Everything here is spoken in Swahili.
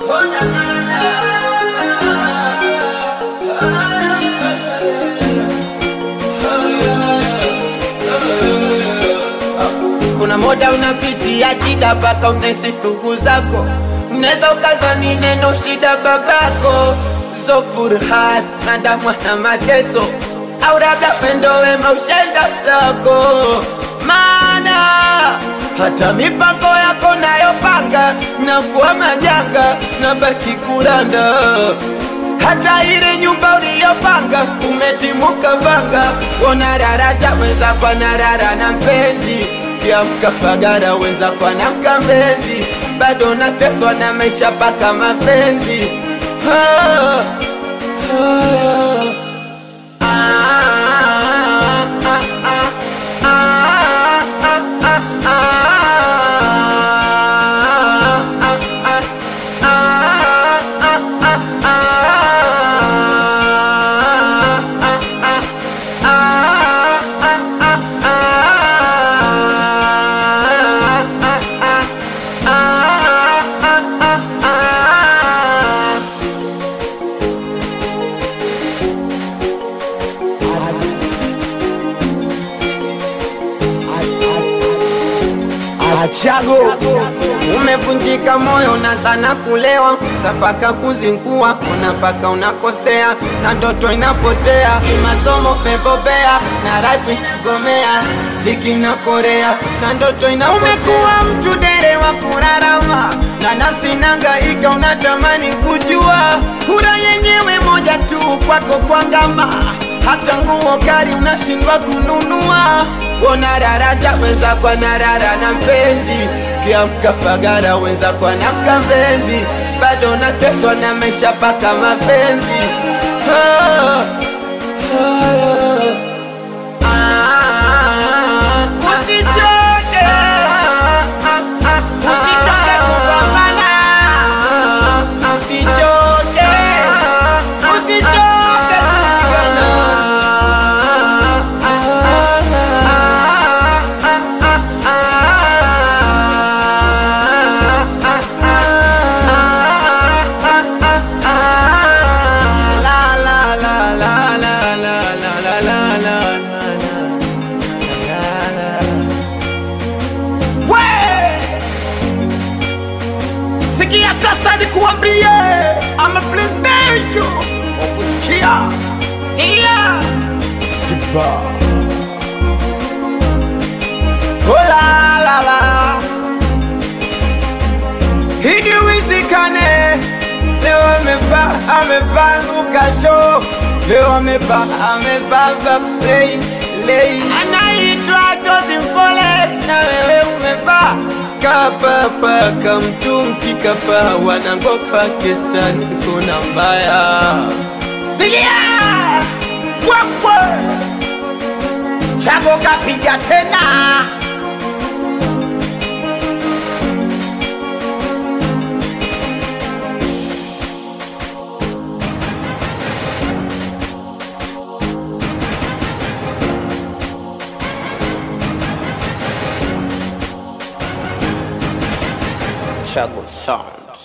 Kuna muda unapitia shida mpaka unahisi ndugu zako, unaweza ukazani neno shida babako, zo furaha na damwa na mateso, au labda pendo wema ushenda zako, maana hata mipango yako nayopanga na kuwa majanga na baki kuranda hata ile nyumba uliyopanga umetimuka vanga, ona daraja weza kwa narara na mpenzi kiamka pagara weza kwa na mkambenzi, bado nateswa na maisha paka mapenzi ah, ah, ah, ah, ah, ah, ah, ah, Achago Umevunjika moyo na sana kulewa, sapaka kuzingua, unapaka unakosea, na ndoto inapotea, kimasomo pebobea, na rapi gomea, ziki na korea, na ndoto ina umekuwa mtu dere wa kurarama, na nafsi nangaika, unatamani kujua, kura yenyewe moja tu kwako kwangama hata nguo kali unashindwa kununua. Ona daraja wenza kwa narara na mpenzi, kiamka pagara wenza kwa na mkambenzi, bado nateswa na maisha paka mapenzi ah, ah, ah, usichoke, usichoke kupambana, usichoke, usichoke kupigana. Sikia sasa nikuambie, ama presidential ukusikia, sikia Oh la la la Hidi wizikane Leo amevaa amevaa lukasho Leo amevaa amevaa vafrei lei Anaitwa Tozi Mpole na wewe umevaa Kapapa kamtumti kapa wanangopa kestani kuna mbaya Sikia Wakwe Chago kapiga tena Chago Sound